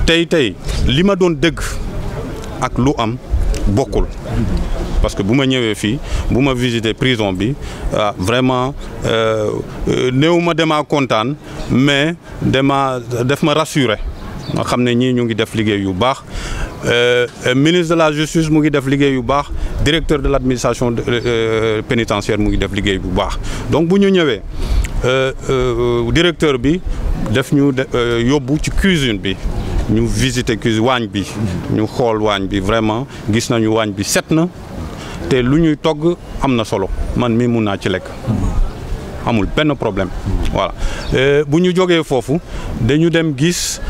tey tey li ma doon dëgg ak lu am bokkul parce que bu ma ñëwee fii bu ma visiter prison bi ah vraiment néew ma demaa kontaan mais dama def ma rassurer ma xam ne ñii ñu ngi def liggéey yu baax ministre de la justice mu ngi def liggéey yu baax directeur de l' administration pénitentiaire mu ngi def liggéey bu baax donc bu ñu ñëwee directeur bi def ñu yóbbu ci cuisine bi ñu visiter cuisine waañ bi ñu xool waañ bi vraiment gis nañu waañ bi set na te lu ñuy togg am na solo man mii mun naa ci lekk amul benn problème voilà bu ñu jógee foofu dañu dem gis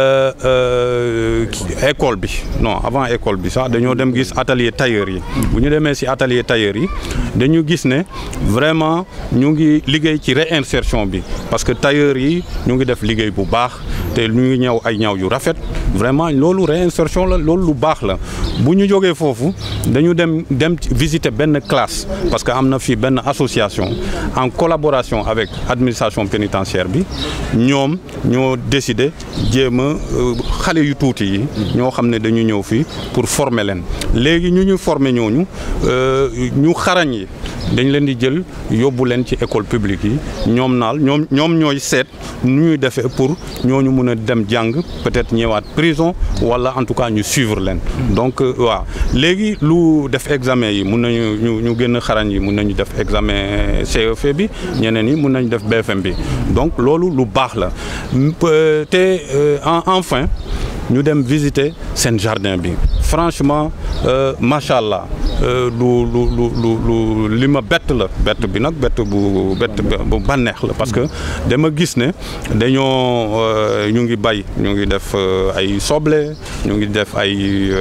école bi non avant école bi sax dañoo dem gis atelier tailleur yi bu ñu demee ci atelier tailleur yi dañu gis ne vraiment ñu ngi liggéey ci réinsertion bi parce que tailleur yi ñu ngi def liggéey bu baax te ñu ngi ñëw ay ñaw yu rafet vraiment loolu réinsertion la loolu lu baax la bu ñu jógee foofu dañu dem dem visiter benn classe parce que am na fii benn association en collaboration avec administration pénitentiaire bi ñoom ñoo décidé jéem a xale yu tuuti yi ñoo xam ne dañu ñëw fii pour former leen léegi ñu ñu former ñooñu ñu xarañ yi dañ leen di jël yóbbu leen ci école publique yi ñoom naal ñoom ñoom ñooy seet nu ñuy defee pour ñooñu mun a dem jàng peut-être ñëwaat prison wala en tout cas ñu suivre leen donc waaw léegi lu def examen yi mun nañu ñu ñu gën a xarañ yi mun nañu def examen CEF bi ñeneen yi mun nañu def BFM bi donc loolu lu baax la te enfin ñu dem visiter seen jardin bi franchement macha allah lu lu lu lu li ma bett la bett bi nag bett bu bett bu bànneex la parce que dama gis ne dañoo ñu ngi bay ñu ngi def ay soble ñu ngi def ay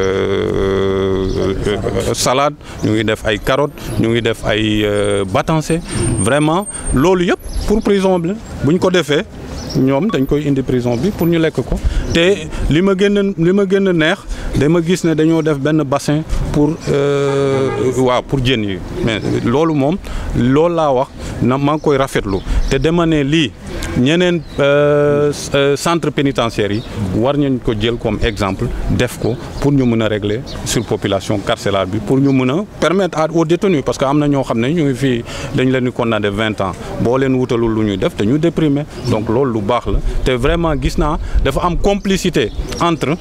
salade ñu ngi def ay carottes ñu ngi def ay batancé vraiment loolu yëpp pour prison bi bu ñu ko defee ñoom dañ koy indi prison bi pour ñu lekk ko te li ma gën a li ma gën a neex dama gis ne dañoo def benn bassin pour waaw pour jën yi mais loolu moom loolu laa wax na maa ngi koy rafetlu te dama ne lii ñeneen centre pénitentiaire yi war nañ ko jël comme exemple def ko pour ñu mën a régler surpopulation carcérale bi pour ñu mën a permettre à aux détenus parce que am na ñoo xam ne ñu ngi fii dañ leen di condamné vingt ans boo leen wutalul lu ñuy def dañu déprimé donc loolu lu baax la te vraiment gis naa dafa am complicité entre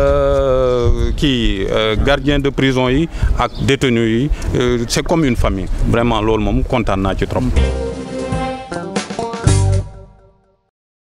kii gardien de prison yi ak détenus yi c'est comme une famille vraiment loolu moom kontaan naa ci trop